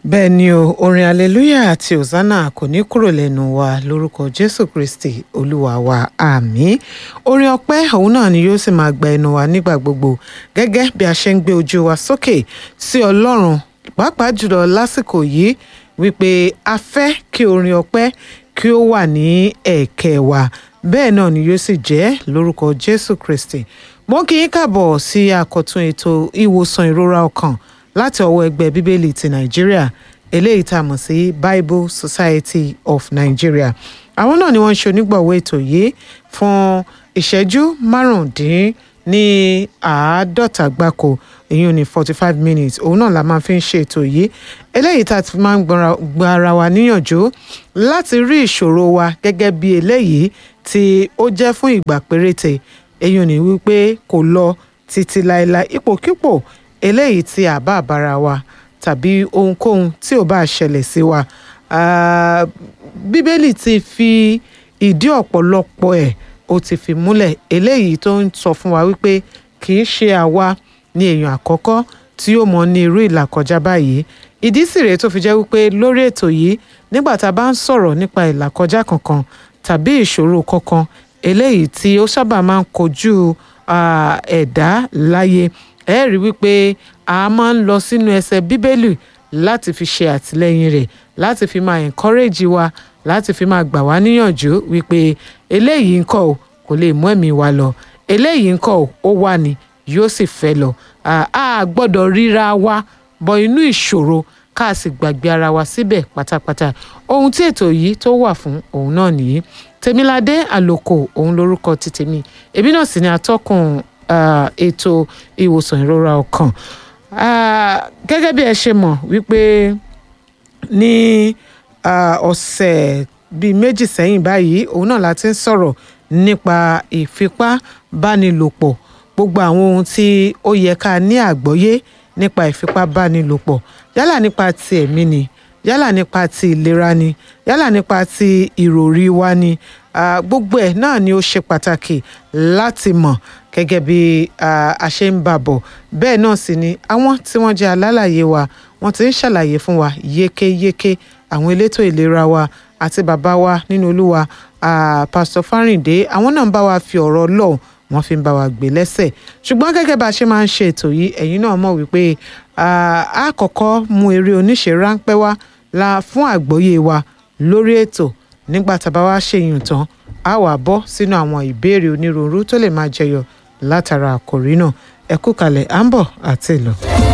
bẹ́ẹ̀ ni o orin hallelujah àti hosanna kò ní kúrò lẹ́nu wa lórúkọ jésù kristi olúwa wa àmín orin ọpẹ́ òun náà ni yóò sì máa gba ẹnu wa nígbà gbogbo gẹ́gẹ́ bí a ṣe ń gbé ojú wa sókè sí ọlọ́run pàápàá jùlọ lásìkò yìí wípé a fẹ́ kí orin ọpẹ́ kí ó wà ní ẹ̀kẹ́ wa bẹ́ẹ̀ náà ni yóò sì jẹ́ lórúkọ jésù kristi mo kí yín kàbọ̀ sí àkọ́tún ètò ìwòsàn ìrora ọkàn láti ọwọ́ ẹgbẹ́ bíbélì ti nàìjíríà eléyìí tá a mọ̀ sí bible society of nigeria àwọn náà ni wọ́n ń ṣe onígbọ̀wọ́ ètò yìí fún ìṣẹ́jú márùndín ní àádọ́ta gbáko èyí ò ní forty five minutes òun náà la máa fi ń ṣe ètò yìí eléyìí tá a ti máa ń gba ara wa níyànjú láti rí ìṣòro wa gẹ́gẹ́ bí eléyìí tí ó jẹ́ fún ìgbà péréte èyí ò ní wípé kò lọ títí láéláé ipòkípò eléyìí tí a bá bára wa tàbí ohunkóhun tí ò bá ṣẹlẹ̀ sí wa bíbélì ti fi ìdí ọ̀pọ̀lọpọ̀ ẹ̀ ó ti fi múlẹ̀ eléyìí tó ń sọ fún wa wípé kì í ṣe àwa ní èèyàn àkọ́kọ́ tí yóò mọ ní irú ìlàkọjá báyìí ìdí sì rèé tó fi jẹ́ wípé lórí ètò yìí nígbà tá a bá ń sọ̀rọ̀ nípa ìlàkọjá kankan tàbí ìṣòro kankan eléyìí tí ó sábà máa ń kojú ẹ̀dá láyé ẹ rí wípé a máa ń lọ sínú ẹsẹ̀ bíbélì láti fi ṣe àtìlẹ́yìn rẹ̀ láti fi máa encourage wa láti fi máa gbà wá níyànjú wípé eléyìí ńkọ́ o kò lè mú ẹ̀mí wa lọ eléyìí ńkọ́ o ó wà ní yóò sì fẹ́ lọ a gbọ́dọ̀ ríra wa bọ inú ìṣòro ká sì gbàgbé ara wa síbẹ̀ pátápátá ohun tí ètò yìí tó wà fún òun náà nìyí tèmiládé àlòkò òun lórúkọ ti tèmi èmi náà sì ni atọ́kùn ètò ìwòsàn ìrora ọkàn gẹ́gẹ́ bí ẹ ṣe mọ̀ wípé ní ọ̀sẹ̀ bíi méjì sẹ́yìn báyìí òun náà la ti ń sọ̀rọ̀ nípa ìfipábánilòpọ̀ gbogbo àwọn ohun tí ó yẹ ká ní àgbọ́yé nípa ìfipábánilòpọ̀ yálà nípa ti ẹ̀mí ni yálà nípa ti ìlera ni yálà nípa ti ìròrí wa ni gbogbo ẹ̀ náà ni ó ṣe pàtàkì láti mọ̀ gẹ́gẹ́ bí a ṣe ń bà bọ̀ bẹ́ẹ̀ náà sì ni àwọn tí wọ́n jẹ́ alálàyé wa wọ́n ti ń ṣàlàyé fún wa yékéyéké àwọn elétò ìlera wa àti bàbá wa nínú olúwa pásítọ̀ fárìndé àwọn náà ń bá wa fi ọ̀rọ̀ lọ́hùn wọ́n fi ń bá wa gbé lẹ́sẹ̀ ṣùgbọ́n gẹ́gẹ́ bá a ṣe máa ń ṣe ètò yìí ẹ̀yin náà mọ̀ wípé a kọ́kọ́ mú eré oníṣe ráńpẹ́ wá la fún àgbọ́yé wa lórí ètò nígbà tá a bá wá ṣèyàn tán a wà bọ́ sínú àwọn ìbéèrè onírúurú tó lè máa jẹyọ látara àkòrí náà ẹ kú kalẹ̀ à ń bọ̀ àti ìlọ.